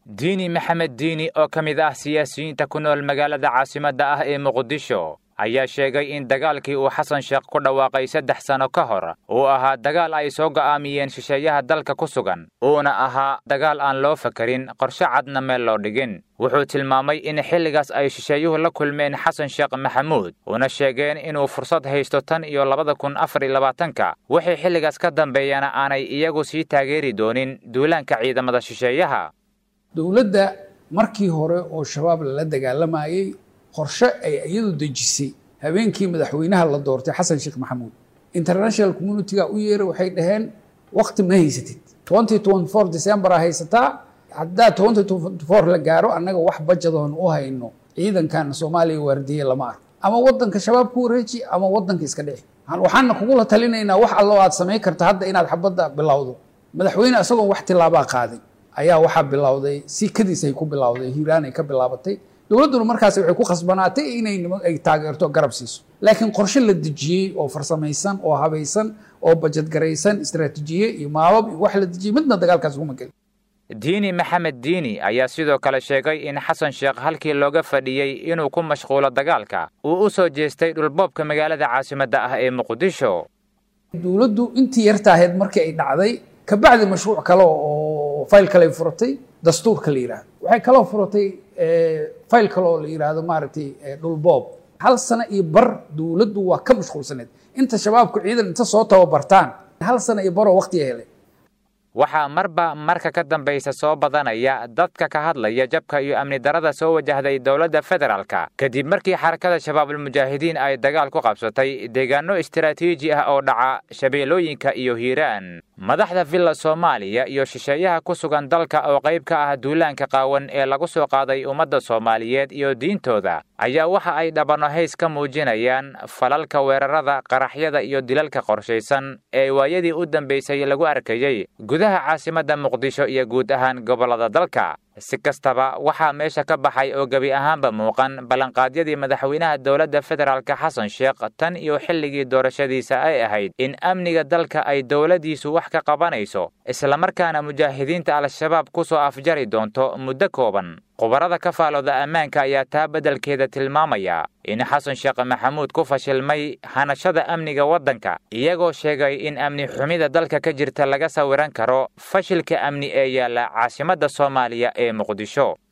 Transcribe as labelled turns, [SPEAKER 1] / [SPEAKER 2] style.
[SPEAKER 1] diini maxamed diini oo ka mid ah siyaasiyiinta ku nool magaalada caasimadda ah ee muqdisho ayaa sheegay in dagaalkii uu xasan sheekh ku dhawaaqay saddex sano ka hor uu ahaa dagaal ay soo go'aamiyeen shisheeyaha dalka ku sugan uuna ahaa dagaal aan loo fakarin qorshe cadna meel loo dhigin wuxuu tilmaamay in xilligaas ay shisheeyuhu la kulmeen xasan sheekh maxamuud una sheegeen inuu fursad haysto tan iyo labada kun afar iyo labaatanka wixii xilligaas ka dambeeyana aanay iyagu sii taageeri doonin duulaanka ciidamada shisheeyaha
[SPEAKER 2] dowladda markii hore oo shabaab lala dagaalamayey qorshe ay iyadu dejisay habeenkii madaxweynaha la doortay xasan sheekh maxamuud international communitiga u yeeray waxay dhaheen waqti ma haysatid twenty twenty four december a haysataa haddaa twenty twenty four la gaaro annaga wax bajadoon u hayno ciidankan soomaaliya waardiye lama arko ama wadanka shabaab ku wareeji ama wadanka iska dhici waxaana kugula talinaynaa wax allo aad samayn karta hadda inaad xabadda bilowdo madaxweyne isagoon wax tilaabaa qaadin ayaa waxaa bilowday si kadiis ay ku bilowday hiiraan ay ka bilaabatay dowladduna markaas waxay ku khasbanaatay inay ay taageerto garab siiso laakiin qorshe la dejiyey oo farsamaysan oo habaysan oo bajadgaraysan istaraatiijiye iyo maabab iyo wax la dejiyey midna dagaalkaas kuma gelin
[SPEAKER 1] diini maxamed diini ayaa sidoo kale sheegay in xasan sheekh halkii looga fadhiyey inuu ku mashquulo dagaalka uu u soo jeestay dhulboobka magaalada caasimadda ah ee muqdisho
[SPEAKER 2] dowladdu intii yartaaheed markii ay dhacday kabacdi mashruuc kale oo fayl kale ay furatay dastuurka la yidhahdo waxay kaloo furatay fayl kale oo la yidhaahdo maaragtay dhulboob hal sano iyo bar dowladdu waa ka mashquulsaneed inta shabaabku ciidan inta soo tababartaan hal sano iyo baroo waqtiga helay
[SPEAKER 1] waxaa marba marka ka dambaysa soo badanaya dadka ka hadlaya jabka iyo amni darada soo wajahday dowladda federaalka kadib markii xarakada shabaabulmujaahidiin ay dagaal ku qabsatay deegaano istaraatiiji ah oo dhaca shabeellooyinka iyo hiiraan madaxda villa soomaaliya iyo shisheeyaha ku sugan dalka oo qayb ka ah duulaanka qaawan ee lagu soo qaaday ummadda soomaaliyeed iyo diintooda ayaa waxa ay dhabano hays ka muujinayaan falalka weerarada qaraxyada iyo dilalka qorshaysan ee waayadii u dambaysay lagu arkayey gudaha caasimadda muqdisho iyo guud ahaan gobollada dalka si kastaba waxaa meesha ka baxay oo gebi ahaanba muuqan ballanqaadyadii madaxweynaha dowladda federaalka xasan sheekh tan iyo xilligii doorashadiisa ay ahayd in amniga dalka ay dowladdiisu wax ka qabanayso islamarkaana mujaahidiinta al-shabaab ku soo afjari doonto muddo kooban khubarada ka faalooda ammaanka ayaa taa beddelkeeda tilmaamaya in xasan sheekh maxamuud ku fashilmay hanashada amniga waddanka iyagoo sheegay in amni xumida dalka ka jirta laga sawiran karo fashilka amni ee yaalla caasimadda soomaaliya ee muqdisho